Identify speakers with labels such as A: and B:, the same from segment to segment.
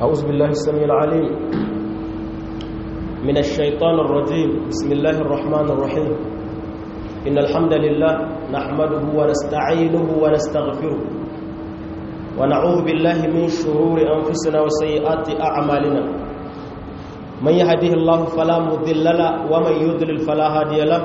A: أعوذ بالله السميع العليم من الشيطان الرجيم بسم الله الرحمن الرحيم إن الحمد لله نحمده ونستعينه ونستغفره ونعوذ بالله من شرور أنفسنا وسيئات أعمالنا من يهده الله فلا مضل له ومن يضلل فلا هادي له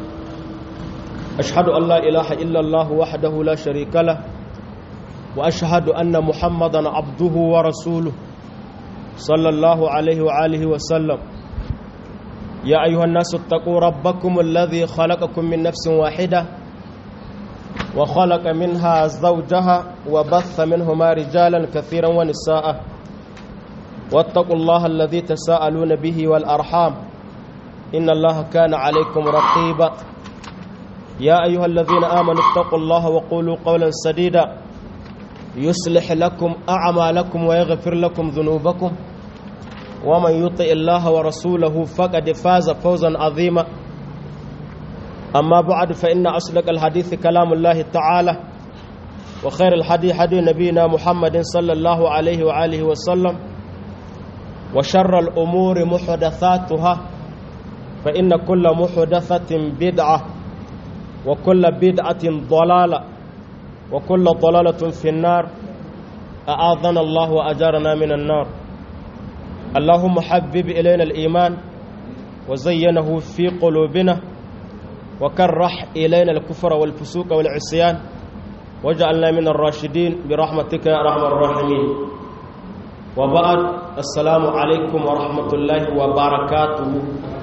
A: أشهد أن لا إله إلا الله وحده لا شريك له وأشهد أن محمدا عبده ورسوله صلى الله عليه وآله وسلم يا أيها الناس اتقوا ربكم الذي خلقكم من نفس واحدة وخلق منها زوجها وبث منهما رجالا كثيرا ونساء واتقوا الله الذي تساءلون به والأرحام إن الله كان عليكم رقيبا يا أيها الذين آمنوا اتقوا الله وقولوا قولا سديدا يصلح لكم أعمالكم ويغفر لكم ذنوبكم ومن يطع الله ورسوله فقد فاز فوزا عظيما أما بعد فإن أصدق الحديث كلام الله تعالى وخير الحديث حديث نبينا محمد صلى الله عليه وآله وسلم وشر الأمور محدثاتها فإن كل محدثة بدعة وكل بدعة ضلالة وكل ضلالة في النار أعاذنا الله وأجارنا من النار اللهم حبب إلينا الإيمان وزينه في قلوبنا وكرح إلينا الكفر والفسوق والعصيان وجعلنا من الراشدين برحمتك يا أرحم الراحمين وبعد السلام عليكم ورحمة الله وبركاته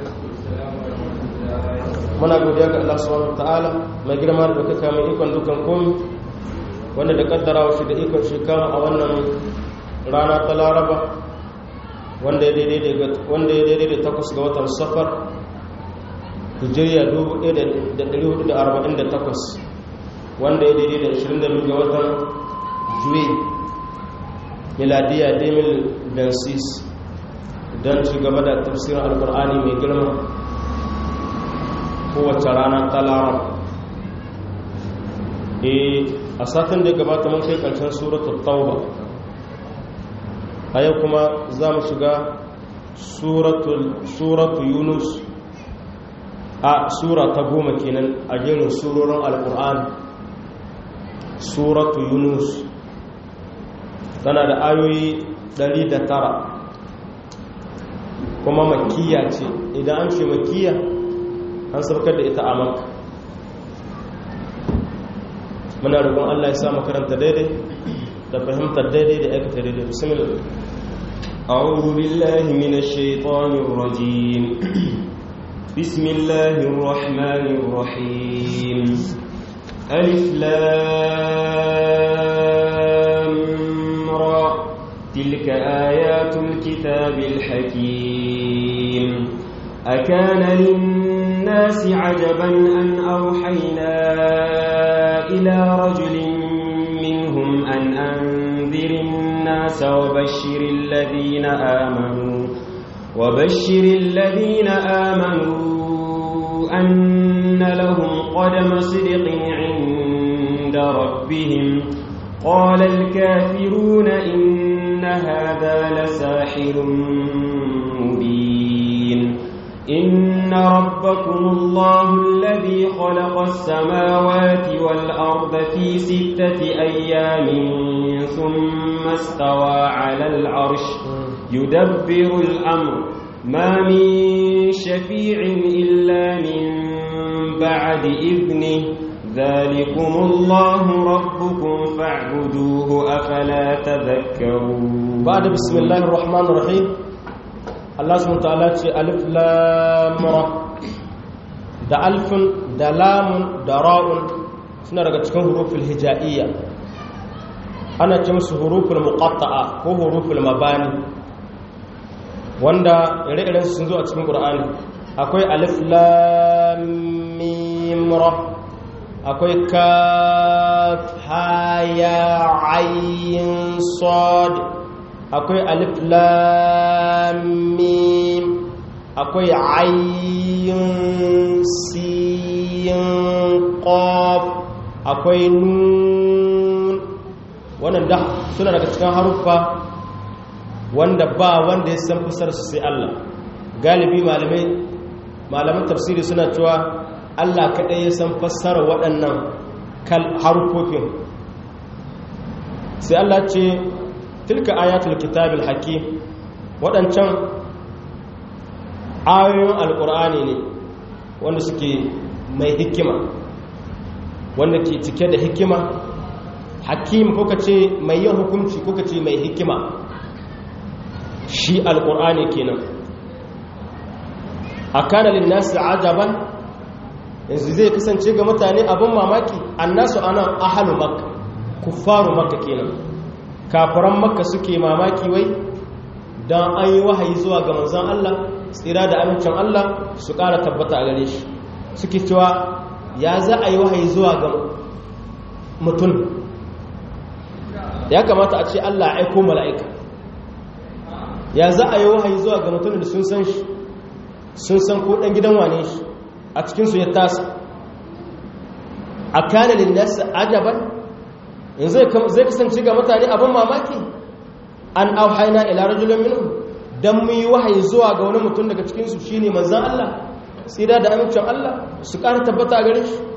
A: muna godiya ga Allah subhanahu wataala mai girma da kaka mai ikon dukan komi wanda da kaddara shi da ikon shi kama a wannan rana ta laraba wanda ya daidai da takwas ga watan safar hijiriya 1448 wanda ya daidai da 22 ga watan juwe miladiya 2026 don ci gaba da tafsirin alkur'ani mai girma kowace rana ta laraba a satin da gabata mun kai karshen suratul tauba a yau kuma za mu shiga suratu yunus a sura ta goma kenan a jerin surorin alkur'an suratu yunus tana da ayoyi 109 kuma makiya ce idan an ce makiya an saukar da ita a maka muna roƙon allah ya sa makaranta daidai da fahimtar daidai da aikata daidai bismillah
B: أعوذ بالله من الشيطان الرجيم بسم الله الرحمن الرحيم ألف لام را تلك آيات الكتاب الحكيم أكان للناس عجبا أن أوحينا إلى رجل منهم أن أنذر الناس وبشر الذين آمنوا وبشر الذين آمنوا أن لهم قدم صدق عند ربهم قال الكافرون إن هذا لساحر مبين إن ربكم الله الذي خلق السماوات والأرض في ستة أيام ثم استوى على العرش يدبر الأمر ما من شفيع إلا من بعد إذنه ذلكم الله ربكم فاعبدوه أفلا تذكرون
A: بعد بسم الله الرحمن الرحيم Allah subhanahu ta'ala ce alif lam ra da alfin da lamun da ra'un suna daga cikin huruful hija'iyya ana ce musu huruful muqatta'a ko huruful mabani wanda ire-iren sun zo a cikin Qur'ani akwai alif lam mim ra akwai kaf ha ya ayin sad akwai alif lam mim akwai ayin sin qaf akwai nun wannan da suna daga cikin haruffa wanda ba wanda ya san fasar su sai Allah galibi malamai malaman tafsiri suna cewa Allah kaɗai ya san fassara waɗannan harufofin sai Allah ce tilka ayatul kitabil hakim waɗancan ayoyin alƙur'ani ne wanda suke mai hikima wanda ke cike da hikima hakim ko ce mai yin hukunci ko ce mai hikima shi alƙur'ani kenan a kanalin nasu ajaban yanzu zai kasance ga mutane abin mamaki annasu ana ahalu makka kuffaru makka kenan kafiran makka suke mamaki wai don an yi wahayi zuwa ga manzan Allah tsira da amincin Allah su ƙara tabbata a gare shi suke cewa ya za a yi wahayi zuwa ga mutum ya kamata a ce Allah aiko mala'ika ya za a yi wahayi zuwa ga mutum da sun san shi sun san ko ɗan gidan wane shi a cikinsu ya tasa a kanalin nasa ajaban yanzu zai kasance ga mutane abin mamaki an auhaina ila rajulun minhum dan mu yi wahayi zuwa ga wani mutum daga cikin su shine manzon Allah tsira da amincin Allah su ƙara tabbata a gare shi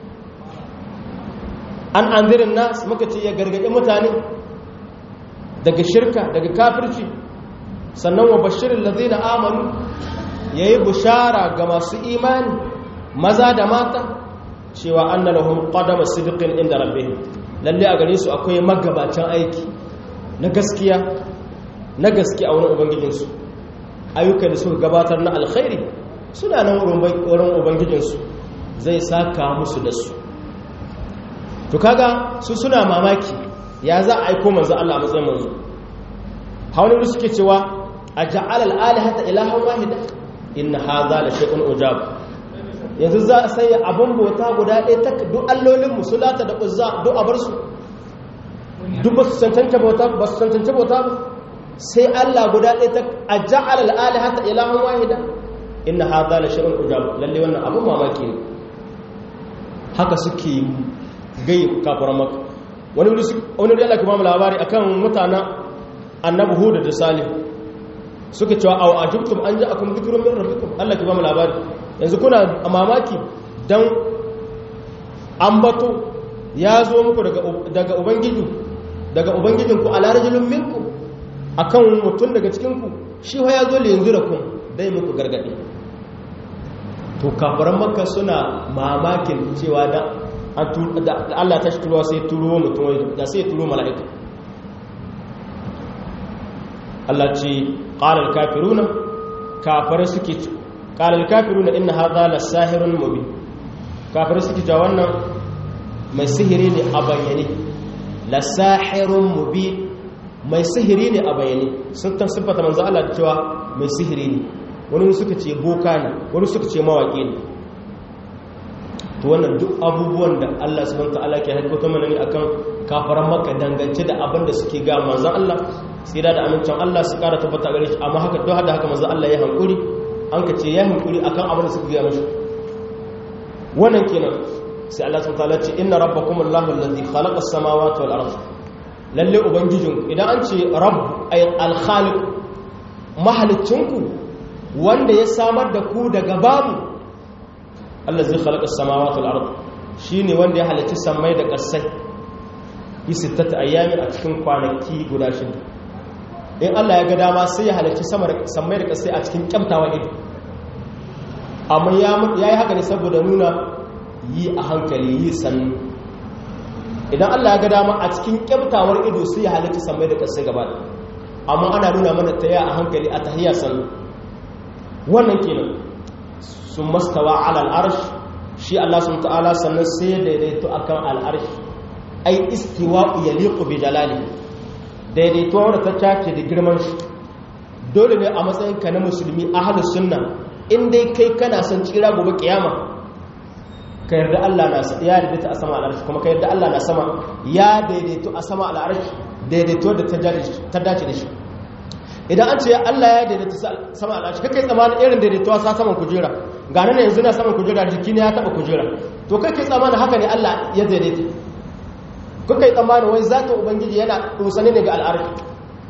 A: an anzirin nas muka ce ya gargaɗi mutane daga shirka daga kafirci sannan wa bashirin lazina amanu yayi bushara ga masu imani maza da mata cewa anna lahum qadama sidqin inda rabbihim lalle a gare su akwai magabacin aiki na gaskiya na gaske a wurin ubangijinsu ayyukan da suka gabatar na alkhairi suna nan wurin ubangijinsu zai saka musu da su to kaga su suna mamaki ya za a aiko manzo Allah a matsayin manzo hawani suke cewa a ja'ala al-alihata ilahan wahida inna hadha la shay'un ujab yanzu za a sanya abin bauta guda ɗaya ta duk allolin musulata da uzza duk a bar su duk ba su cancanta bauta ba su cancanta bauta ba sai Allah guda ɗaya ta a ja'ala al-alihata ilahan wahida inna hadha la shay'un ujab lalle wannan abun mamaki ne haka suke gai kafaran maka wani wuri wani wuri Allah ke ba mu labari akan mutanen annabi Hud da Salih suka cewa aw ajibtum an ja'akum dhikrun min rabbikum Allah ke ba mu labari yanzu kuna mamaki dan ambato ya zo muku daga daga ubangiji daga ubangijinku ala rajulun minkum akan mutum daga cikin ku shi fa ya zo le yanzu da kun dai muku gargadi to kafaran makka suna mamakin cewa da Allah ta shi turuwa sai turo mutum da sai turo mala'ika Allah ce ƙalar kafiruna kafare suke ƙalar kafiruna ina haɗa la sahirun mubi kafare suke ja wannan mai sihiri ne a bayyane la sahirun mubi mai sihiri ne a bayyane sun ta siffata manzo Allah da cewa mai sihiri ne wani suka ce boka ne wani suka ce mawaƙi ne to wannan duk abubuwan da Allah subhanahu wataala ke haifar mana ne akan kafaran maka dangance da abin da suke ga manzon Allah tsira da amincin Allah su kara tabbata gare shi amma haka duk da haka manzon Allah ya hankuri an ka ce ya hankuri akan abin da suke ga mashi wannan kenan sai Allah subhanahu wataala ce inna rabbakum Allahu allazi khalaqa as-samawati wal ardh lalle ubangijin idan an ce rabb ay al-khaliq mahalicinku wanda ya samar da ku daga babu Allah zai khalaqa as-samawati wal ard shine wanda ya halicci samai da ƙasai bi sittati ayyamin a cikin kwanaki guda shida in Allah ya ga dama sai ya halicci samai da ƙasai a cikin kyamtawa ido amma ya yi haka ne saboda nuna yi a hankali yi sannu idan Allah ya ga dama a cikin kyamtawar ido sai ya halicci samai da ƙasai gaba amma ana nuna mana ta a hankali a tahiyya sannu wannan kenan sun mastawa alal arsh shi Allah sun ta'ala sannan sai daidaito akan al'arsh ai istiwa yaliqu bi jalali daidaito wanda ta tace da girman shi dole ne a matsayin ka na musulmi ahlus sunna in dai kai kana son tsira gobe kiyama ka yarda Allah na ya daidaito a sama al'arsh kuma ka yarda Allah na sama ya daidaito a sama al'arsh daidaito da ta dace da shi idan an ce Allah ya daidaita sama al'arshi kai tsamanin irin daidaituwa sa saman kujera ga nan yanzu na saman kujera jiki ne ya taba kujera to kai tsamanin haka ne Allah ya daidaita kai tsamanin wai zata ubangiji yana dosane ne ga al'arshi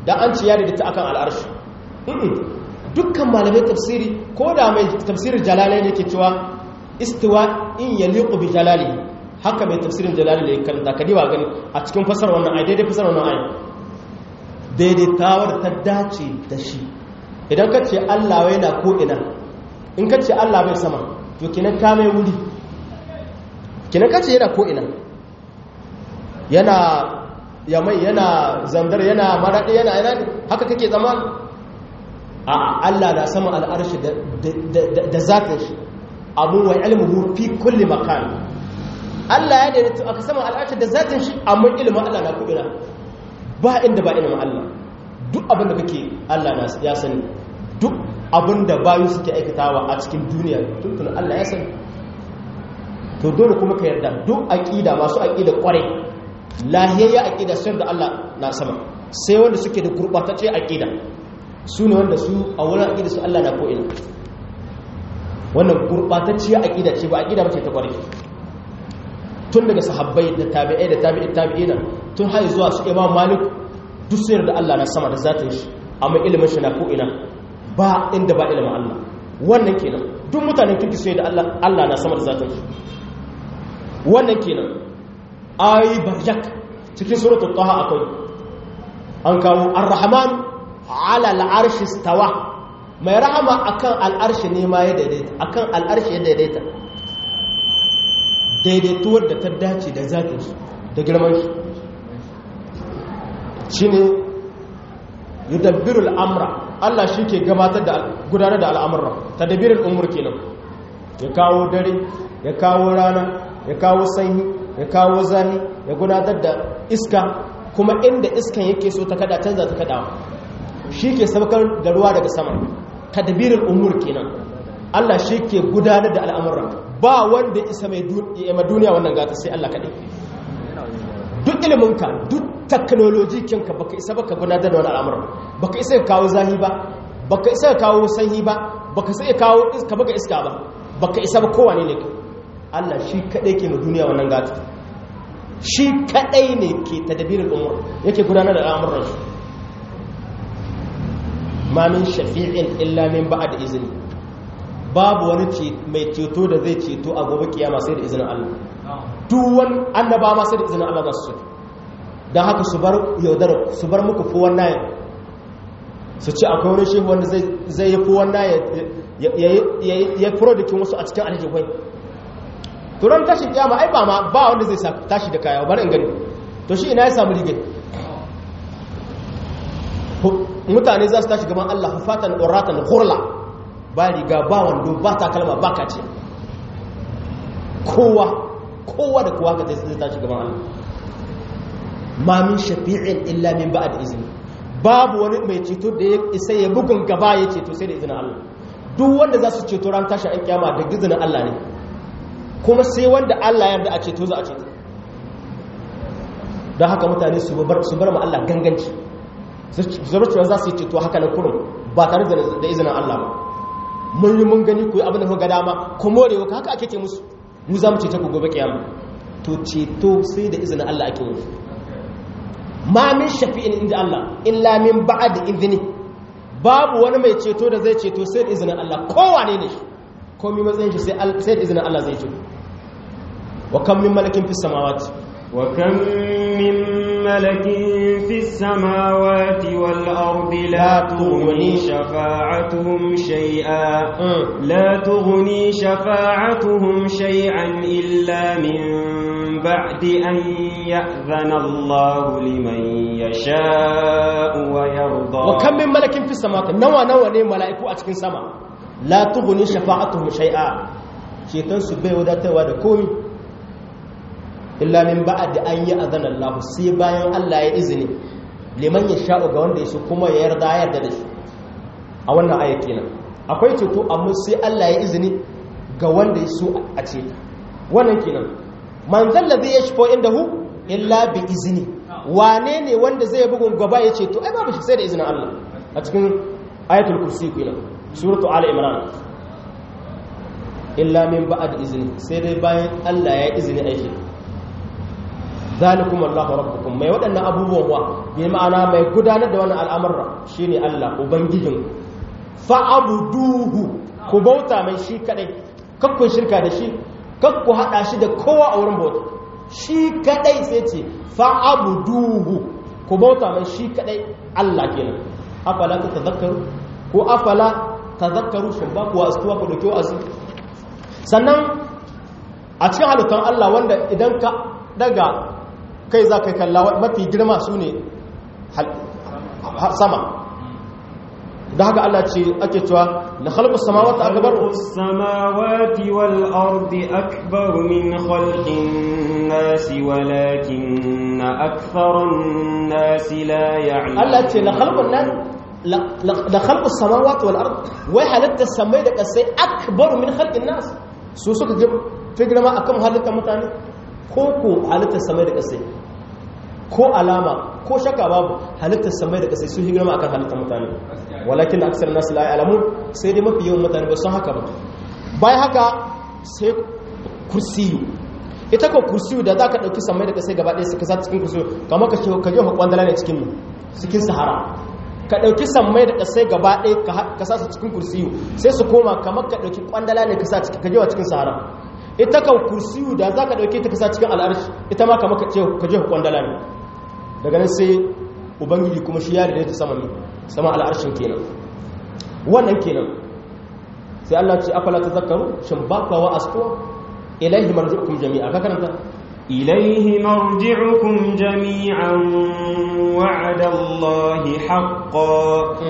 A: dan an ce ya daidaita akan al'arshi dukkan malamai tafsiri ko da mai tafsirin jalalai ne ke cewa istiwa in yaliqu bi jalali haka mai tafsirin jalali ne karanta ka diba gani a cikin fasar wannan ayi daidai fasar wannan ayi daidaitawar ta dace da shi idan ka ce Allah wai na ko ina in ka ce Allah bai sama to kinan ka mai wuri kinan ka ce yana ko ina yana yamai yana zandar yana maraɗi yana yana haka kake zama a Allah na sama al'arshi da zatin shi abu wa ilmuhu fi kulli makan Allah ya daidaita aka sama al'arshi da zatin shi amma ilimin Allah na kudura ba inda ba ilimin Allah duk abin da kake Allah na ya sani duk abin da bayu suke aikatawa a cikin duniya tuntun Allah ya sani to dole kuma ka yarda duk aqida masu aqida kwarai lahiyayya aqida sai da Allah na sama sai wanda suke da gurbatacce aqida su ne wanda su a wurin aqida su Allah na ko ina wannan gurbatacciya aqida ce ba aqida bace ta kwarai tun daga sahabbai da tabi'ai da tabi'i tabi'ina tun har zuwa su Imam Malik duk sai da Allah na sama da zatin shi amma ilimin shi na ko ina ba inda ba ilimin Allah wannan kenan duk mutanen kirki sai da Allah Allah na sama da zatin shi wannan kenan ayi barjak cikin suratul taha akwai an kawo ar-rahman ala al-arshi stawa mai rahama akan al-arshi ne ma ya daidaita akan al-arshi ya daidaita daidaituwar da ta dace da zatin shi da girman shi shine yudabbirul amra Allah shi ke gabatar da gudanar da al'amurra tadbirul umur kenan ya kawo dare ya kawo rana ya kawo sanyi ya kawo zahi ya gudanar da iska kuma inda iskan yake so ta kada canza ta kada shi ke sabakar da ruwa daga sama tadbirul umur kenan Allah shi ke gudanar da al'amurra ba wanda isa mai duniya wannan gata sai Allah kaɗai duk iliminka duk teknoloji kinka baka isa baka gudanar da wani al'amuran baka isa ka kawo zahi ba baka isa ka kawo sanyi ba baka isa ka kawo iska baka iska ba baka isa ba kowane ne Allah shi kadai ke ma duniya wannan gata shi kadai ne ke tadbirin umur yake gudanar da al'amuran shi ma min shafi'in illa min ba'd izni babu wani mai ceto da zai ceto a gobe kiyama sai da izinin Allah duwan annaba ma sai da izinin Allah za su don haka su bar yaudar su bar muku fi wannan su ce akwai wani shehu wanda zai yi fi wannan ya furo da wasu a cikin aljihwai turan tashin kiyama ai ba ma ba wanda zai tashi da kaya bari in gani to shi ina ya samu rigai mutane za su tashi gaban Allah hufatan uratan hurla ba riga ba wando ba takalma ba kace kowa kowa da kowa ka zai tashi gaban Allah ma min shafi'in illa min ba'd izni babu wani mai ceto da ya isa ya bugun gaba ya ceto sai da izinin Allah duk wanda za su ceto ran tashi an kiyama da izinin Allah ne kuma sai wanda Allah ya yarda a ceto za a ceto don haka mutane su bar su bar ma Allah ganganci zarurcewa za su yi ceto haka na kurum ba tare da izinin Allah ba mun yi mun gani ku yi abin da ga dama ku more wa haka ake ce musu mu za mu ceta ku gobe kiyama to ceto sai da izinin Allah ake yi ma min shafi'in inda Allah illa min ba'd idni babu wani mai ceto da zai ceto sai da izinin Allah kowane ne shi komai matsayin shi sai da izinin Allah zai ceto wa kam min malakin fis samawati
B: wa kam min malakin fis samawati wal ardi la tughni shafa'atuhum shay'a la tughni shafa'atuhum shay'an illa min بعد أن يأذن الله لمن يشاء ويرضى
A: وكم من ملك في السماء نوى نوى ne mala'iku a cikin sama la tughni shafa'atuhum shay'a ceton su bai wadatarwa da komi illa min ba'd an ya'zana Allah sai bayan Allah ya izini liman yasha'u ga wanda yaso kuma ya yarda ya yarda da shi a wannan aya kenan akwai ceto amma sai Allah ya izini ga wanda yaso a ce wannan kenan man zalla zai yashfo indahu illa bi izini wane ne wanda zai bugun gaba ya ce to ai babu shi sai da izinin Allah a cikin ayatul kursi kenan suratu ali imran illa min ba'd izini sai dai bayan Allah ya izini aiki zalikum Allahu rabbukum mai waɗannan abubuwan wa bi ma'ana mai gudanar da wannan al'amura shine Allah ubangijin fa'abuduhu ku bauta mai shi kadai kakku shirka da shi kakku hada shi da kowa a wurin bauta shi kadai sai ce fa'abuduhu ku bauta mai shi kadai Allah kenan afala ta tazakkaru ko afala tazakkaru shin ba ku astuwa ku dauki wa'azi sannan a cikin halittar Allah wanda idan ka daga kai za ka kalla mafi girma su ne sama da haka Allah ce ake cewa na khalqu samawati akbar
B: samawati wal ardi akbar min khalqin nas walakin aktharun nas la ya'lamun
A: Allah ce la khalqun nas la khalqu samawati wal ardi wai halatta samai da kasai akbar min khalqin nas su suka fi girma akan halittar mutane ko ko halittar samai da kasai ko alama ko shaka babu halittar samai da kasai sun girma akan halittar mutane walakin da aksar nasu la alamun sai dai mafi yawan mutane ba sun haka ba bayan haka sai kursiyu ita ko kursiyu da za ka ɗauki samai da kasai gaba ɗaya su kasa cikin kursiyu kamar ka ka je kwandala ne cikin cikin sahara ka ɗauki samai da kasai gaba ɗaya ka sa su cikin kursiyu sai su koma kamar ka ɗauki kwandala ne ka sa ka je cikin sahara ita kan kursiyu da za ka ɗauki ta kasa cikin al'arshi ita ma kamar ka je kwandala ne daga nan sai ubangiji kuma shi ya daidaita sama ne sama al'arshin kenan wannan kenan sai Allah ce afala tazakkaru shin ba ka wa asko ilaihi marji'ukum jami'a ka karanta
B: ilaihi marji'ukum jami'an wa'ada Allah haqqan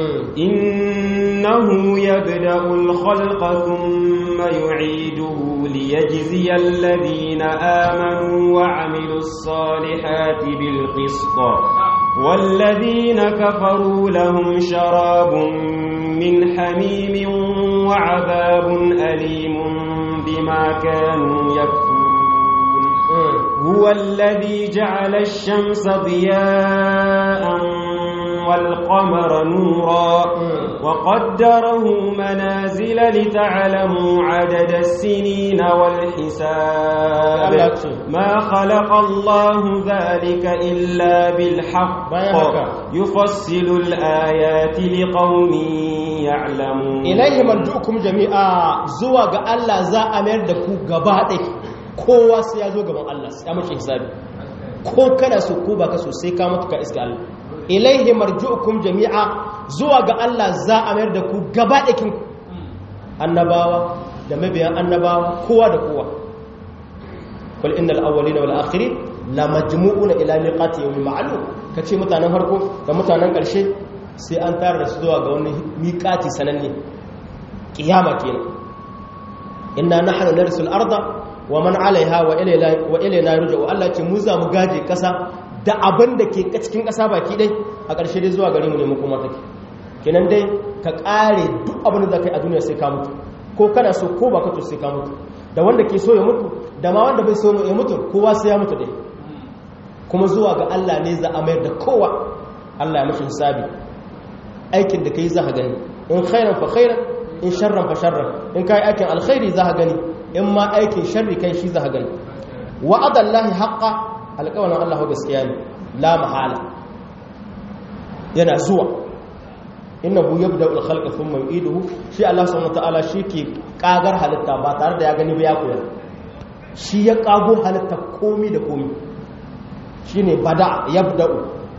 B: innahu yabda'u al-khalqa thumma yu'iduhu liyajziya alladhina amanu wa 'amilus salihati bil qisṭ والذين كفروا لهم شراب من حميم وعذاب أليم بما كانوا يكفرون هو الذي جعل الشمس ضياء والقمر نورا وقدره منازل لتعلموا عدد السنين والحساب ما خلق الله ذلك إلا بالحق يفصل الآيات لقوم يعلمون
A: إليه مرجوكم جميعا زوغ الله زا أمير دكو غبادك kowa sai ya zo gaban Allah sai ya mace hisabi ko kana so ko baka so sai ka mutu ka iska Allah ilaihi marju'ukum jami'a zuwa ga Allah za a mayar da ku gaba ɗakin annabawa da mabiyan annabawa kowa da kowa kul innal awwalina wal akhirin la majmu'una ila miqati yawmin ma'lum kace mutanen farko da mutanen ƙarshe sai an tare da su zuwa ga wani miqati sananne kiyama kenan inna nahnu narisul arda wa man 'alayha wa ilayna wa ilayna yurja'u Allah ce mu za mu gaje kasa da abin da ke cikin ƙasa baki dai a ƙarshe dai zuwa gare mu ne kuma take kenan dai ka ƙare duk abin da za ka yi a duniya sai ka mutu ko kana so ko ba ka to sai ka mutu da wanda ke so ya mutu da ma wanda bai so ya mutu kowa sai ya mutu dai kuma zuwa ga Allah ne za a mayar da kowa Allah ya mashi hisabi aikin da kai za ka gani in khairan fa khairan in sharran fa sharran in kai aikin alkhairi za ka gani in ma aikin sharri kai shi za ka gani wa'adallahi haqqan alƙawarin Allah gaskiya ne la mahala yana zuwa innahu yabda'u al-khalqa thumma yu'iduhu shi Allah subhanahu wataala shi ke kagar halitta ba tare da ya gani ba ya koyar shi ya kago halitta komi da komi shine bada yabda'u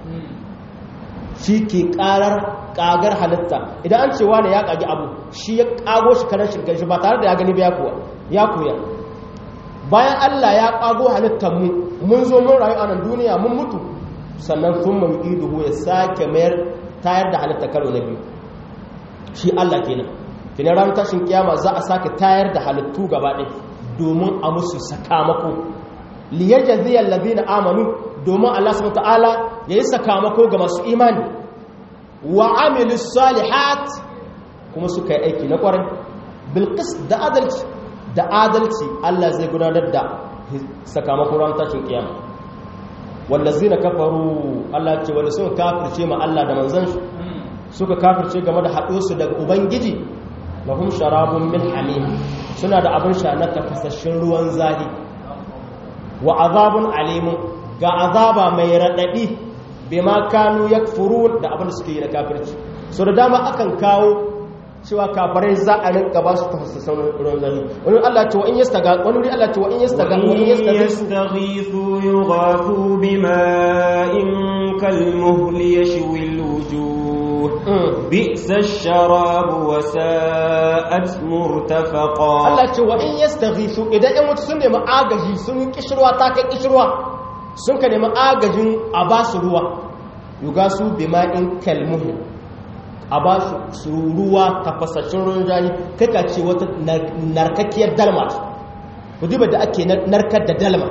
A: shi ke karar kagar halitta idan an ce wani ya kage abu shi ya kago shi karan shirkan shi ba tare da ya gani ba ya koya bayan Allah ya kago halittar mu mun zo mun rayu a nan duniya mun mutu sannan sun mu iduhu ya sake mayar tayar da halitta karo na biyu shi Allah kenan kina ran tashin kiyama za a sake tayar da halittu gaba ɗaya domin a musu sakamako liyajzi alladhina amanu domin Allah subhanahu ta'ala yayi sakamako ga masu imani wa amilus salihat kuma suka yi aiki na kwarai bil da adalci da adalci Allah zai gudanar da sakamakon ran tashin kiyama wallazina kafaru Allah ce wanda suka kafirce ma Allah da manzon shi suka kafirce game da haɗo su daga ubangiji lahum sharabun min hamim suna da abin sha na tafasasshin ruwan zahi wa azabun alimun ga azaba mai raɗaɗi bai ma kanu ya furu da abin da suke yi na kafirci so da dama akan kawo cewa kafirai za a rinka ba su tafasassan ruwan zafi wani Allah ce wa in yastaga wani wuri Allah ce wa in yastaga wa in
B: yastaghithu yughathu bima'in kalmuhli yashwi alwujuh bi'sa ash-sharab wa sa'at murtafaqa
A: Allah ce wa in yastaghithu idan ɗan wuta sun nemi agaji sun kishirwa ta kai kishirwa sun ka nemi agajin a ba su ruwa yugasu bima'in kalmuhli a ba su ruwa tafasashen ruwan jani kaka ce wata narkakkiyar dalma ku duba da ake narkar da dalma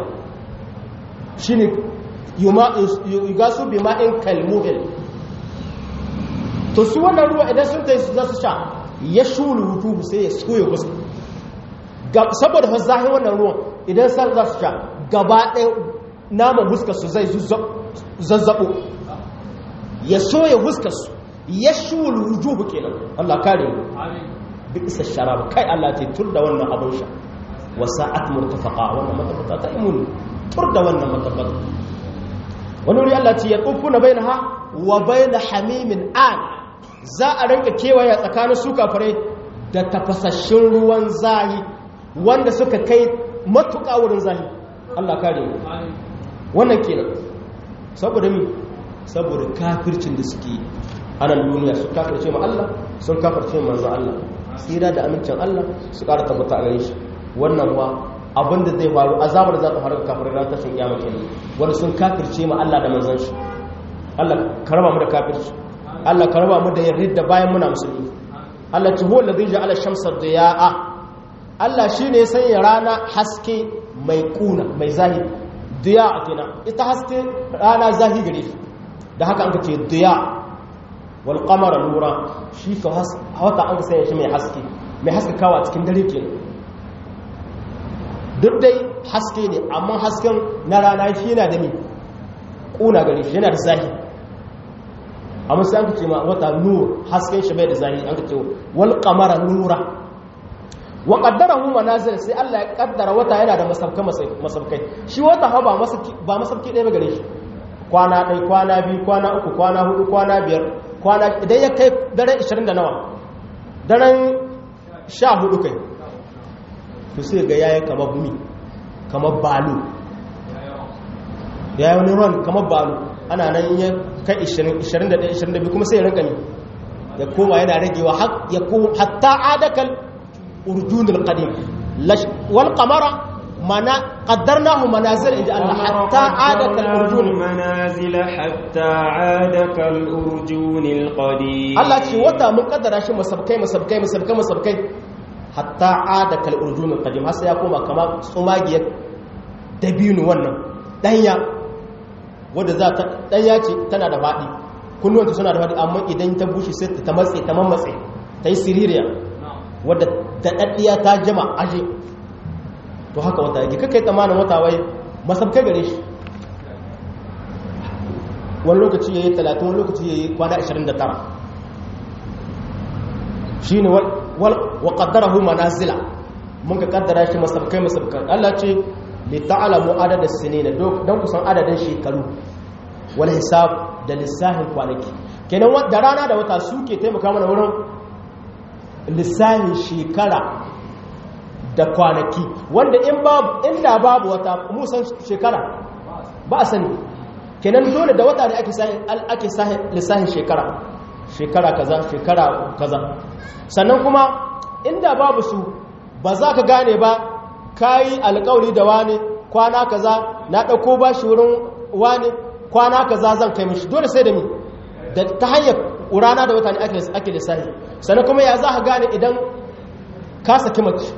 A: shi ne yuga su bi ma'in kalmuhil to su wannan ruwa idan sun ta za su sha ya shulu hutu sai ya soya wasu saboda fa zahin wannan ruwan idan san za su sha gaba ɗaya naman huskar su zai zazzabo ya soya huskar su yashul wujuhu kenan Allah kare mu bi isa sharab kai Allah ce tur da wannan abin sha wa sa'at murtafaqa wannan matabbata ta imun tur da wannan matabbata wani wuri Allah ce ya na bainaha wa bain hamimin an za a rinka kewaya tsakanin su kafare da tafasashin ruwan zahi wanda suka kai matuƙa wurin zahi Allah kare mu wannan kenan saboda mi saboda kafircin da suke yi a nan duniya su kafirce ma Allah sun kafirce manzo Allah tsira da amincin Allah su ƙara tabbata a gare shi wannan wa abinda zai faru azabar za ta faru ga kafirai ran tashin kiyama kenan wanda sun kafirce ma Allah da manzon shi Allah ka raba mu da kafirci Allah ka raba mu da yarda bayan muna musulmi Allah ta huwa alladhi ja'ala shamsa diya'a Allah shine ya sanya rana haske mai kuna mai zahiri diya'a kenan ita haske rana zahiri gare shi da haka an ka ce diya'a walƙamara nura shi ka wata an sanya shi mai haske mai haske kawa cikin dare ke duk dai haske ne amma hasken na rana shi yana da mi ƙuna gari shi yana da zahi amma sai an ka ce ma wata nur hasken shi bai da zahi an ka ce walƙamara nura wa ƙaddara hu manazir sai Allah ya ƙaddara wata yana da masabkai shi wata ha ba masabki ɗaya ba gare shi kwana ɗai kwana biyu kwana uku kwana hudu kwana biyar kwana idan ya kai daren 20 da nawa daren 14 kai to sai ga yayi kamar gumi kamar balu yayi wani ron kamar balu ana nan ya kai 20 21 22 kuma sai ya rinka ne ya koma yana ragewa ya hatta adakal urjunul qadim wal qamara mana qaddarnahu manazil inda Allah hatta adaka al-urjun
B: manazil hatta adaka al-urjun al-qadim
A: Allah ce wata mun kaddara shi masabkai masabkai masabkai masabkai hatta adaka al-urjun al-qadim har sai ya koma kamar tsumagiyar dabinu wannan danya wanda za ta danya ce tana da fadi kunnuwanta suna da fadi amma idan ta bushe sai ta matse ta mamatse ta yi siririya wadda da daddiya ta jama aje to haka wata yake kakai tsammanin wata wai masabkai gare shi wani lokaci ya yi 30 wani lokaci ya yi kwana 29 shi ne wa ƙaddara hu manazila mun ka ƙaddara shi masabkai masabkai Allah ce li ta'alamu adada sinina don kusan adadin shekaru wal hisab da lissahin kwanaki kenan da rana da wata suke taimaka mana wurin lissahin shekara da kwanaki wanda in babu inda babu wata musan shekara ba a sani kenan dole da wata ne ake sahin ake sahin lissahin shekara shekara kaza shekara kaza sannan kuma inda babu su ba za ka gane ba kayi alƙawari da wani kwana kaza na ɗauko ba shi wurin wani kwana kaza zan kai mishi dole sai da mi da ta hanyar rana da wata ne ake lissahi sannan kuma ya za ka gane idan ka saki mace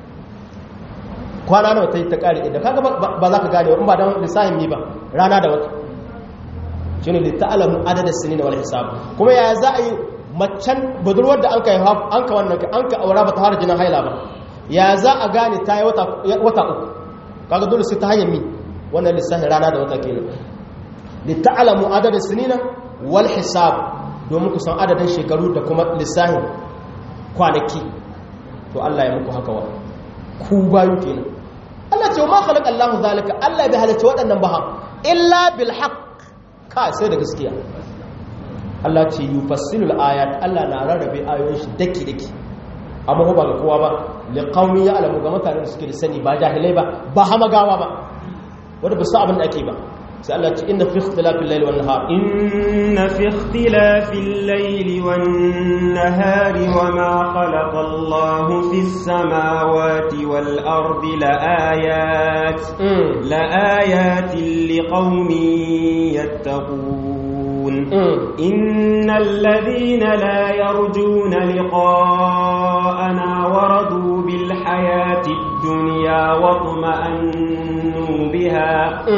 A: kwana nawa ta yi ta ƙari idan kaga ba za ka gane in ba don lissahin mi ba rana da wata shi ne da ta'alamu adadin sini da wani hisab kuma ya za a yi macen budurwar da an ka an ka wannan an ka aura ba ta fara jinin haila ba ya za a gane ta yi wata uku kaga dole sai ta hanyar mi wannan lissahin rana da wata kenan da ta'alamu adadin sini wal hisab domin ku san adadin shekaru da kuma lissahin kwanaki to Allah ya muku haka wa ku bayu kenan Allah ce ma khalaqa Allahu zalika Allah bai halatta waɗannan ba illa bil haqq ka sai da gaskiya Allah ce yufassilul ayat Allah na rarrabe ayoyin shi daki daki amma ba ga kowa ba li qaumi ya'lamu ga mutanen da suke da sani ba jahilai ba ba hamagawa ba wanda ba su abin da ake ba sai Allah ce inna fi ikhtilafil layli wan nahar
B: inna fi ikhtilafil layli wan nahari wama khalaqa Allahu fis samawati wal ardi la ayat la ayatin liqaumin yattaqun إن الذين لا يرجون لقاءنا ورضوا بالحياة الدنيا واطمأنوا بها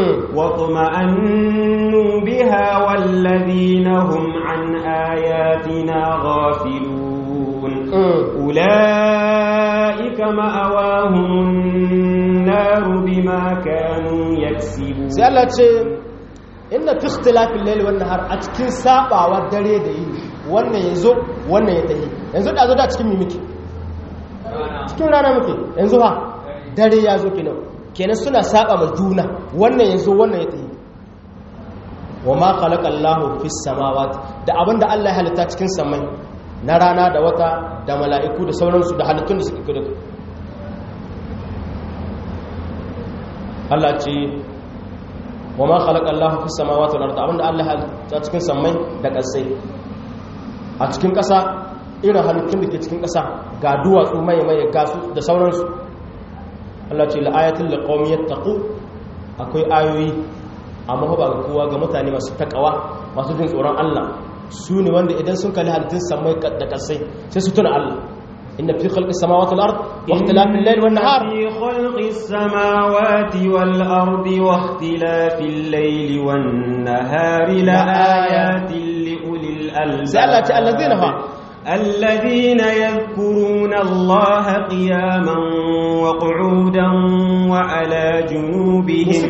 B: واطمأنوا بها والذين هم عن آياتنا غافلون أولئك مأواهم النار بما كانوا يكسبون
A: inna fi ikhtilafil layli wan nahar a cikin sabawa dare da yini wannan yazo wannan ya tahi yanzu da zo da cikin mimiki cikin rana muke yanzu ha dare ya zo kenan kenan suna saba ma juna wannan yazo wannan ya tahi wa ma khalaqa Allahu fis samawati da abinda Allah ya halitta cikin samai na rana da wata da mala'iku da sauransu da halittun da suke kudu Allah ce wa ma khalaqa Allahu fis samawati wal ardi abinda Allah ya cikin samai da kasai a cikin kasa irin halittun da ke cikin kasa ga duwatsu mai mai gasu da sauransu Allah ce la ayatul liqaumin yattaqu akwai ayoyi amma ba ga kowa ga mutane masu takawa masu jin tsoron Allah su ne wanda idan sun kalli halittun samai da kasai sai su tuna Allah إن في خلق السماوات والأرض واختلاف الليل والنهار
B: في خلق السماوات والأرض واختلاف الليل والنهار لآيات لأولي الألباب
A: سألت الذين هم
B: الذين يذكرون الله قياما وقعودا وعلى جنوبهم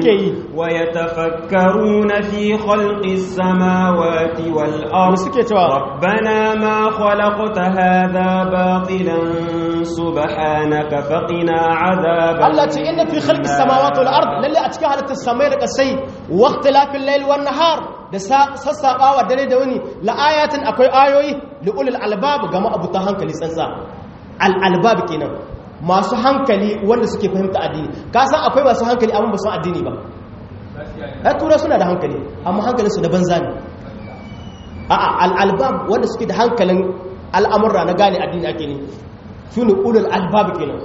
B: ويتفكرون في خلق السماوات والأرض ربنا ما خلقت هذا باطلا سبحانك فقنا عذاب
A: التي إن في خلق السماوات والأرض للي أتكاها للسماء السي واختلاف الليل والنهار da sassaɓawa dare da wani la'ayatin akwai ayoyi li'ulil albab ga ma'abuta hankali tsantsa al'albab kenan masu hankali wanda suke fahimta addini ka san akwai masu hankali amma ba su addini ba ya tura suna da hankali amma hankalinsu da banza ne a'a al'albab wanda suke da hankalin al'amurra na gane addini ake ne su ne ulul albab kenan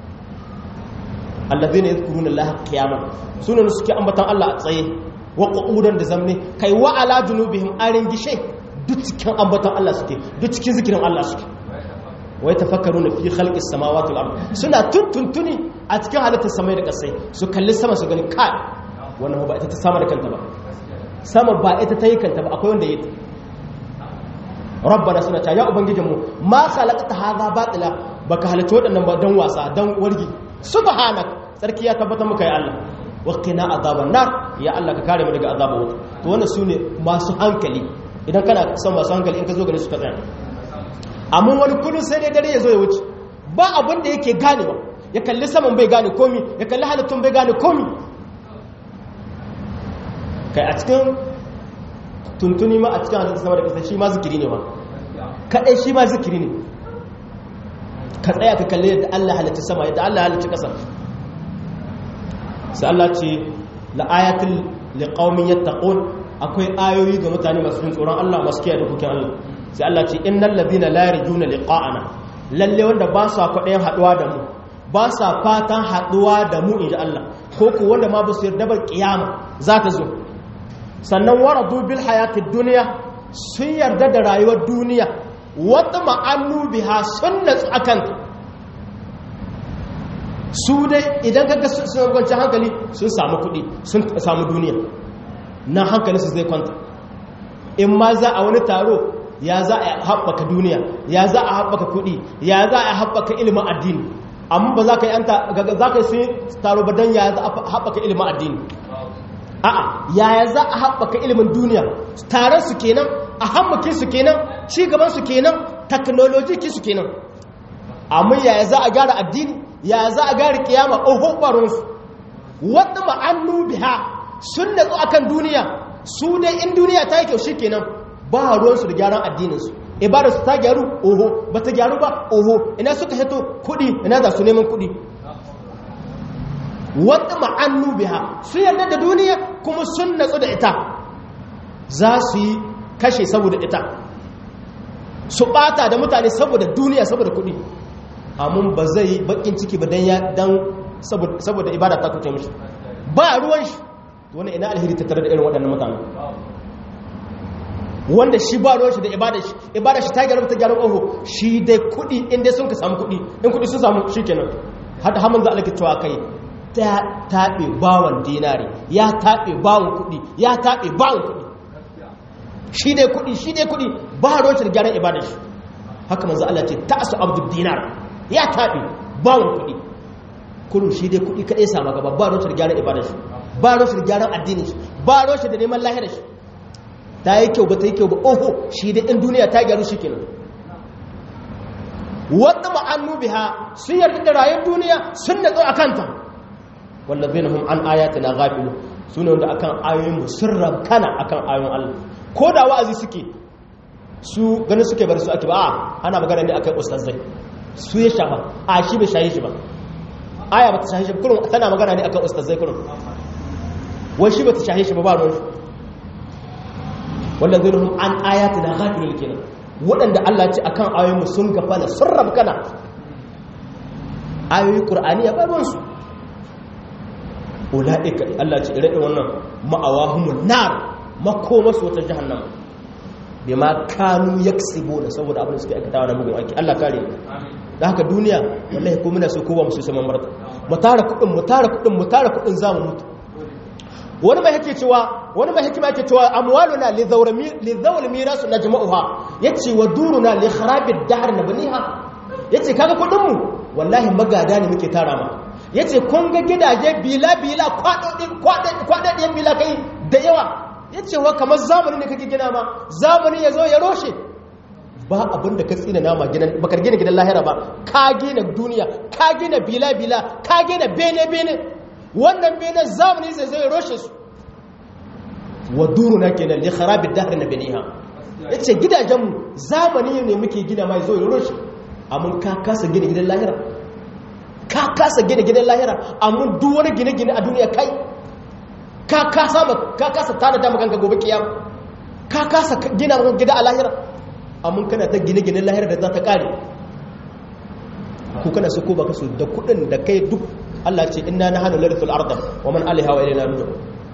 A: allazina yadhkuruna allaha qiyaman sunan suke ambatan Allah a tsaye wa qu'udan da zamne kai wa ala junubihim arin gishe duk cikin ambaton Allah suke duk cikin zikirin Allah suke wai tafakkaruna fi khalqis samawati wal ard suna tuntuntuni a cikin halittar samai da kasai su kalli sama su gani kai wannan ba ita ta sama da kanta ba sama ba ita ta yi kanta ba akwai wanda ya yi rabbana suna ta ya ubangijinmu ma khalaqta hadha batila baka halitta waɗannan ba dan wasa dan wargi subhanak sarki ya tabbata muka ya Allah waqina azaban nar ya Allah ka kare mu daga azabar wuta to wannan sune masu hankali idan kana son masu hankali in ka zo gare su ka tsaya amma wani kullun sai dai dare ya zo ya wuce ba abin da yake ganewa ya kalli saman bai gane komi ya kalli halittun bai gane komi kai a cikin tuntuni ma a cikin halittun sama da kasa shi ma zikiri ne ma kaɗai shi ma zikiri ne ka tsaya ka kalli yadda Allah halitta sama yadda Allah halitta ƙasa sai Allah ce la'ayatul liqaumin yattaqun akwai ayoyi ga mutane masu jin tsoron Allah masu kiyaye dokokin Allah sai Allah ce innal ladina la yarjuna liqa'ana lalle wanda ba sa kwaɗayin haɗuwa da mu ba sa fatan haɗuwa da mu inji Allah ko ku wanda ma ba su yarda ba kiyama za ta zo sannan waradu bil hayatid duniya sun yarda da rayuwar duniya wata ma'annu biha sun natsu akan su dai idan kaga sun kwanci hankali sun samu kuɗi sun samu duniya na hankali su zai kwanta in ma za a wani taro ya za a haɓaka duniya ya za a haɓaka kuɗi ya za a haɓaka ilimin addini amma ba za ka yi an za ka yi sun taro ba don ya za a haɓaka ilimin addini a'a yaya za a haɓaka ilimin duniya taron su kenan a hammakin su kenan cigaban su kenan teknolojiki su kenan amma yaya za a gyara addini yaya za a gyara kiyama oho baronsu wadda ma'annu biha sun natsu akan duniya su dai in duniya ta yi kyau shikenan ba ruwansu da gyaran addininsu ibada su ta gyaru oho ba ta gyaru ba oho ina suka hito kudi ina za su neman kudi wata ma'annu biha su yarda da duniya kuma sun natsu da ita za su yi kashe saboda ita su bata da mutane saboda duniya saboda kudi amun ba zai bakin ciki ba dan saboda ibada ta kuce mishi ba ruwan shi wani ina alheri ta tare da irin waɗannan mutane wanda shi ba ruwan shi da ibada shi ibada shi ta gyara ta gyara oho shi dai kudi in dai sun ka samu kudi in kudi sun samu shi kenan hada haman za a lake cewa kai ta taɓe bawan dinari ya taɓe bawan kudi ya taɓe bawan kudi shi dai kudi shi dai kudi ba ruwan shi da gyaran ibada shi haka manzo Allah ce ta'asu abdul dinar ya taɓe bawan kudi kullum shi dai kudi kadai sama gaba ba ruwan shi da gyaran ibada shi ba ruwan shi da gyaran addinin shi ba ruwan shi da neman lahirar shi ta yi kyau ba ta yi kyau ba oho shi da in duniya ta gyaru shi kenan wadda ma'annu biha sun yarda da rayuwar duniya sun natsu a kanta wallazi na hum an ayati na gafilu su ne wanda akan ayoyin mu sun rabkana akan ayoyin Allah ko da wa'azi suke su ganin suke bar su ake ba a ana magana ne akan ustazai su ya shafa a shi bai shaye shi ba aya ba ta shaye shi ba kurum tana magana ne akan ustazai kurum wai shi ba ta shaye shi ba ba ruwan shi wallazina hum an ayatina ghafilun kenan waɗanda Allah ce akan ayoyinmu sun gafala sun rabkana ayoyi qur'ani ya barwan su ulaika Allah ce ire wannan ma'awahumun nar makoma su wata jahannama bima kanu yaksibuna saboda abin da suke aikatawa na bugun aiki Allah kare da haka duniya wallahi ko muna so ko ba mu so saman marta mu tara kudin mu tara kudin mu tara kudin zamu mutu wani mai yake cewa wani mai hikima yake cewa amwaluna li zawr mirasu najma'uha yace wa duruna li kharabid dahr nabniha yace kaga kudin mu wallahi magada ne muke tara ma yace kun ga gidaje bila bila kwadodin kwadodin bila kai da yawa yace wa kamar zamani ne kake gina ma zamani yazo ya roshe ba abin da ka tsina nama gidan bakar gina gidan lahira ba ka gina duniya ka gina bila bila ka gina bene bene wannan benen zamani zai zai roshe su wa duruna kenan li kharabid dahr na baniha yace gidajen zamani ne muke gina mai zo ya roshe amma ka kasa gina gidan lahira ka kasa gina gidan lahira amma duk wani gine-gine a duniya kai ka kasa ka kasa tada da maganka gobe kiyama ka kasa gina gida a lahira amma kana ta gine-ginen lahira da za ta kare ko kana so ko baka so da kudin da kai duk Allah ce inna nahnu larithul arda wa man alaiha wa ilayna nujur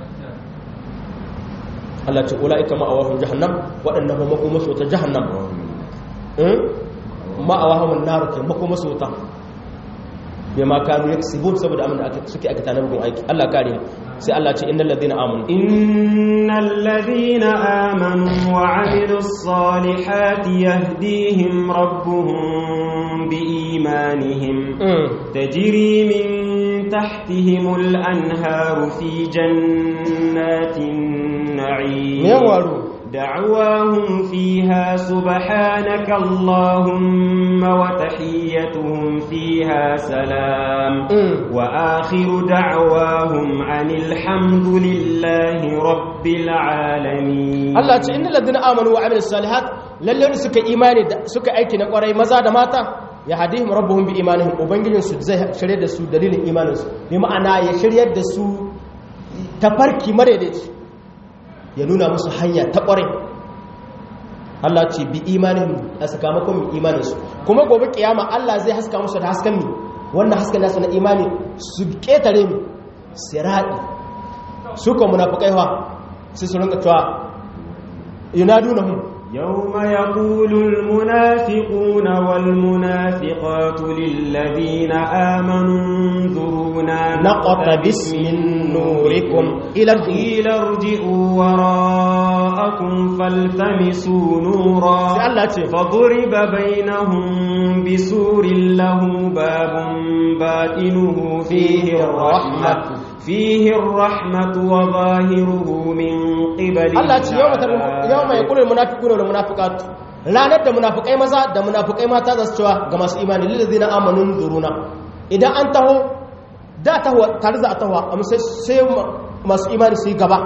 A: Allah ce ulaika ma'awahum jahannam wadannan ba makoma su ta jahannam eh ma'awahum an-nar ke makoma su ta bima kanu yaksibun saboda amin da suke aikata na bugun aiki Allah kare sai Allah ce innal ladina amanu
B: innal ladina amanu wa amilus salihati yahdihim rabbuhum biimanihim tajri min tahtihimul anharu fi jannatin na'im
A: yawaru
B: دعواهم فيها سبحانك اللهم وتحيتهم فيها سلام وآخر دعواهم عن الحمد لله رب العالمين
A: الله تعالى إن الذين آمنوا وعملوا الصالحات للذين سك إيماني سك أيكي نقرأي مزا دماتا يهديهم ربهم بإيمانهم وبنجلين سو زي شريد سو دليل إيمانهم بمعنى يشريد سو تفركي مريدش ya nuna musu hanya ta ƙware Allah ce bi imanin a sakamakon imaninsu kuma gobe kiyama Allah zai haska musu da haskan mi wannan haskan nasu na imani su ƙetare mi siraɗi su kan munafukai ha sai su rinka cewa yunadunahum
B: يوم يقول المنافقون والمنافقات للذين آمنوا انظرونا
A: نقتبس من نوركم إلى
B: قيل ارجعوا وراءكم فالتمسوا نورا فضرب بينهم بسور له باب باطنه فيه الرحمة فيه الرحمة وظاهره من قبل
A: Allah ce yau mai kulul munafiqun wal munafiqat ranar da munafikai maza da munafikai mata za su cewa ga masu imani lil ladina amanu duruna idan an taho da taho tare za a taho amma sai sai masu imani su yi gaba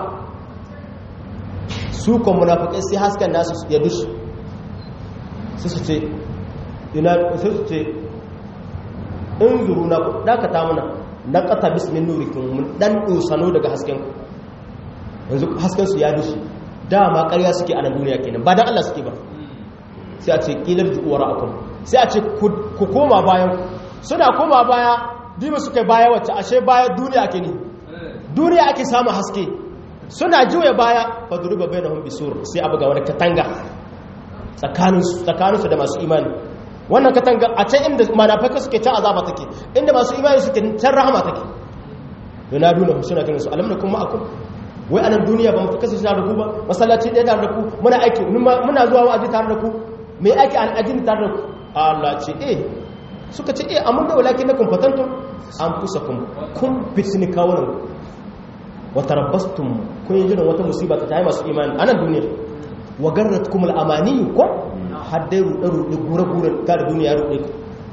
A: su kan munafikai sai hasken nasu ya dushi su su ce ina su su ce in zuru na dakata muna na kata bismin nurikin mun dan dosano daga hasken yanzu hasken su ya dushi dama ƙarya suke a nan duniya kenan ba dan Allah suke ba sai a ce kilar ju'uwar akum sai a ce ku koma bayan suna koma baya dima suka baya wacce ashe baya duniya ake ne duniya ake samun haske suna juya baya fadruba bainahum bisur sai abuga wani katanga tsakaninsu tsakaninsu da masu imani wannan katanga a can inda manafaka suke can azaba take inda masu imani suke can rahama take yana duna suna kiran su alamna kuma akum wai anan duniya ba mu kasance tare da ku ba masallaci ɗaya tare da ku muna aiki muna zuwa wa'azi tare da ku mai aiki al'ajin tare da ku Allah ce eh suka ce eh amma da walakin nakum fatantum an fusakum kun fitni kawunan wa tarabbastum kun yi jiran wata musiba ta tayi masu imani anan duniya wa garratkum al-amani ko haddai ruɗe-ruɗe gure-gure ta da duniya ruɗe ku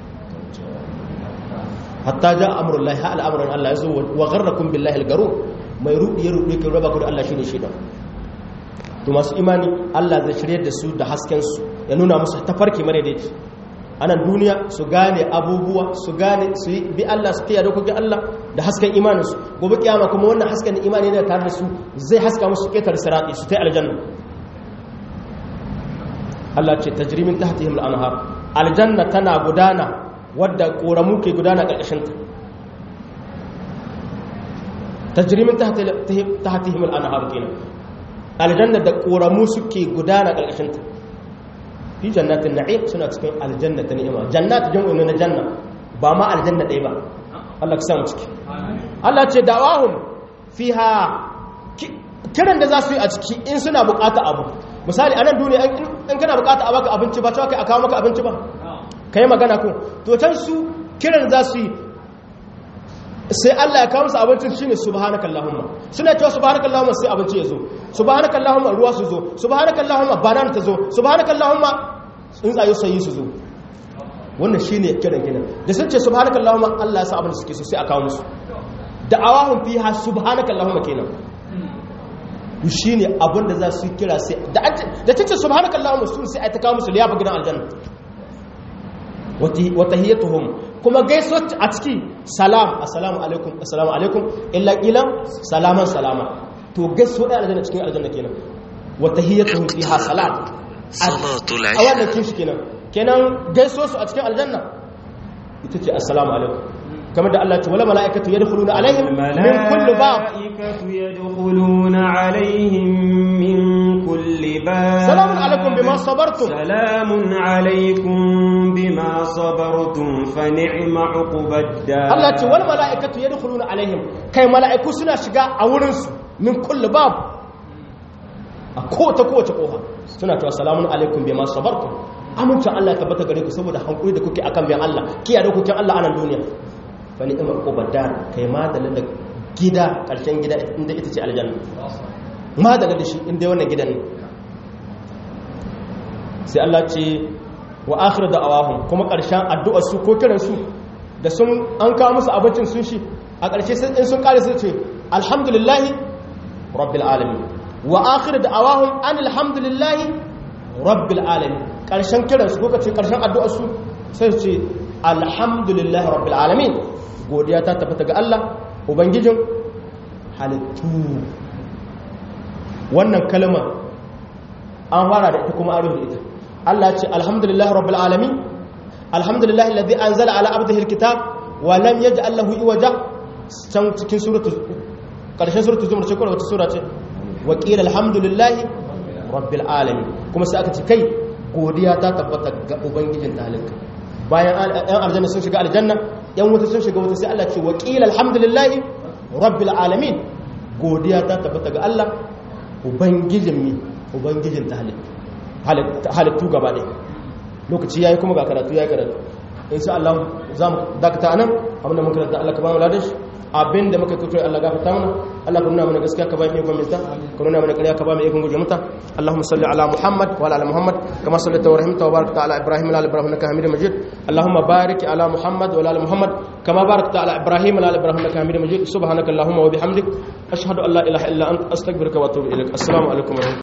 A: hatta ja amurin lahi ha al'amuran Allah ya zo wa garrakun billahi al-garo mai ruɗe ya ruɗe ka raba ku da Allah shi ne shaidan to masu imani Allah zai shirye da su da haskensu ya nuna musu tafarki mare da yake anan duniya su gane abubuwa su gane su bi Allah su kiyaye dokokin Allah da hasken imaninsu gobe kiyama kuma wannan hasken imani ne tare da su zai haska musu ketar sirati su ta aljanna Allah ce tajrimin tahtihim al-anhar aljanna tana gudana wadda koramu ke gudana karkashin ta tajrimin tahtihim al-anhar kenan aljanna da koramu suke gudana karkashin ta fi jannatin na'im suna cikin aljanna ta ni'ima jannat jam'u na janna ba ma aljanna ɗaya ba Allah ka samu ciki Allah ce dawahum fiha kiran da za su yi a ciki in suna bukata abu misali a nan duniya in kana bukata a baka abinci ba cewa kai a kawo maka abinci ba ka yi magana kun to can su kiran za su yi sai Allah ya kawo musu abincin shi ne subhanakallahumma suna cewa subhanakallahumma sai abinci ya zo subhanakallahumma ruwa su zo subhanakallahumma banana ta zo subhanakallahumma tsuntsaye sanyi su zo wannan shi ne kiran kiran da sun ce subhanakallahumma Allah ya sa abin da suke so sai a kawo musu da'awahum fiha subhanakallahumma kenan to shi ne abinda za su kira sai da ta ce subhanaka Allahumma sun sai a ta kawo musu liyafa gidan aljanna wata hiyatuhum kuma gaisuwa a ciki salam assalamu alaikum assalamu alaikum illa qila salaman salama to gaisuwa da aljanna cikin aljanna kenan wata hiyatuhum fiha salam
C: salatul
A: a wannan kin shi kenan kenan gaisuwa su a cikin aljanna ita ce assalamu alaikum kamar da Allah ce wala mala'ikatu yadkhuluna alaihim min kulli bab
B: الملائكة يدخلون عليهم من كل باب
A: سلام عليكم بما صبرتم
B: سلام عليكم بما صبرتم فنعم عقب الدار
A: Allah ce wal mala'ikatu yadkhuluna alaihim kai mala'iku suna shiga a wurin su min kulli bab a kowace kowace koha suna cewa salamun alaikum bima sabartum amincin Allah ya tabbata gare ku saboda hankuri da kuke akan bayan Allah kiyaye dokokin Allah a nan duniya fa ni'ma uqubad dar kai ma da gida ƙarshen gida inda ita ce aljanna ma daga da shi inda wannan gidan ne sai Allah ce wa akhir da awahum kuma ƙarshen addu'ar su ko kiran su da sun an kawo musu abincin sun shi a ƙarshe in sun kare su ce alhamdulillahi rabbil alamin wa akhir da awahum an alhamdulillahi rabbil alamin ƙarshen kiran su ko kace ƙarshen addu'ar su sai su ce alhamdulillahi rabbil alamin godiya ta tabbata ga Allah ubangijin halittu wannan kalmar an fara da ita kuma an rufe ita Allah ce alhamdulillah rabbil alamin alhamdulillah alladhi anzala ala abdihi alkitab wa lam yaj'al lahu iwaja can cikin suratu karshen suratu zumar ce ko wata sura ce wa qila alhamdulillah rabbil alamin kuma sai aka ce kai godiya ta tabbata ga ubangijin talika bayan yan aljanna sun shiga aljanna yan wuta sun shiga wuta sai Allah ce wa qila alhamdulillah rabbil alamin godiya ta tabbata ga Allah ubangijin mi ubangijin ta halittu gaba ɗaya lokaci yayi kuma ga karatu yayi karatu insha Allah za mu dakata anan abinda mun karanta Allah ka ba mu ladan shi abinda muka kuto Allah gafarta mana Allah ka nuna mana gaskiya ka ba mu ikon minta ka nuna mana ƙarya ka ba mu ikon guje mata Allahumma salli ala Muhammad wa ala Muhammad kama sallaita wa rahimta wa barakta ala Ibrahim wa ala Ibrahim innaka Hamidum Majid Allahumma barik ala Muhammad wa ala Muhammad kama barakta ala Ibrahim wa ala Ibrahim innaka Hamidum Majid subhanaka Allahumma wa bihamdik ashhadu an la ilaha illa anta astaghfiruka wa atubu ilaik assalamu alaikum